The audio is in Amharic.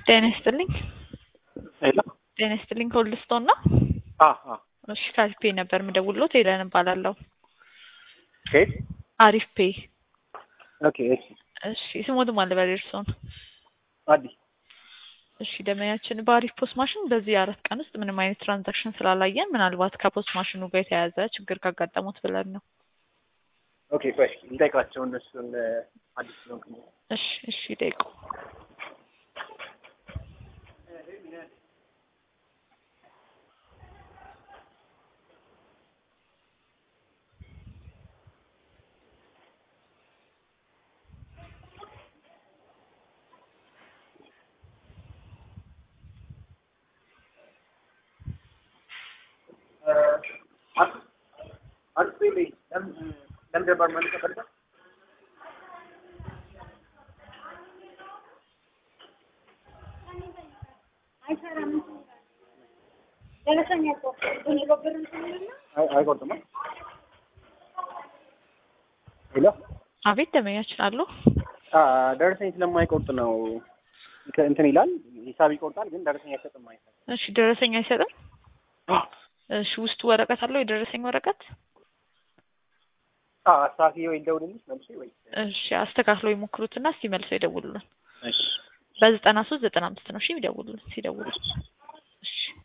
ጤና ይስጥልኝ። ሄሎ ጤና ይስጥልኝ ከሁልስቶን ነው? አ አ እሺ ከአሪፍ ፔይ ነበር የምደውልሎት ሄለን እባላለሁ። ከየት? አሪፍ ፔይ። ኦኬ እሺ እሺ ስሞትም አለ በል እርስዎን። አዲስ እሺ ደመኛችን በአሪፍ ፖስት ማሽን በዚህ አራት ቀን ውስጥ ምንም አይነት ትራንዛክሽን ስላላየን ምናልባት ከፖስት ማሽኑ ጋር የተያያዘ ችግር ካጋጠሙት ብለን ነው። ኦኬ ቆይ እንጠይቃቸው እነሱን አዲስ ስለሆንኩኝ እሺ እሺ ጠይቁ። አዲስ ቤት ለምን ለምን ነበር ማለት ተፈልጋ አይቆርጥም። ሄሎ አቤት ደመኛችን አሉ። ደረሰኝ ስለማይቆርጥ ነው እንትን ይላል። ሂሳብ ይቆርጣል፣ ግን ደረሰኝ አይሰጥም ማለት ነው። እሺ ደረሰኝ አይሰጥም። እሺ ውስጡ ወረቀት አለው የደረሰኝ ወረቀት? አሳፊ ወይ ደውልልሽ መልሼ ወይ እሺ አስተካክለው ይሞክሩትና እስቲ መልሰው ይደውሉልን። እሺ በዘጠና ሶስት ዘጠና አምስት ነው እሺ የሚደውሉልን ሲደውሉ። እሺ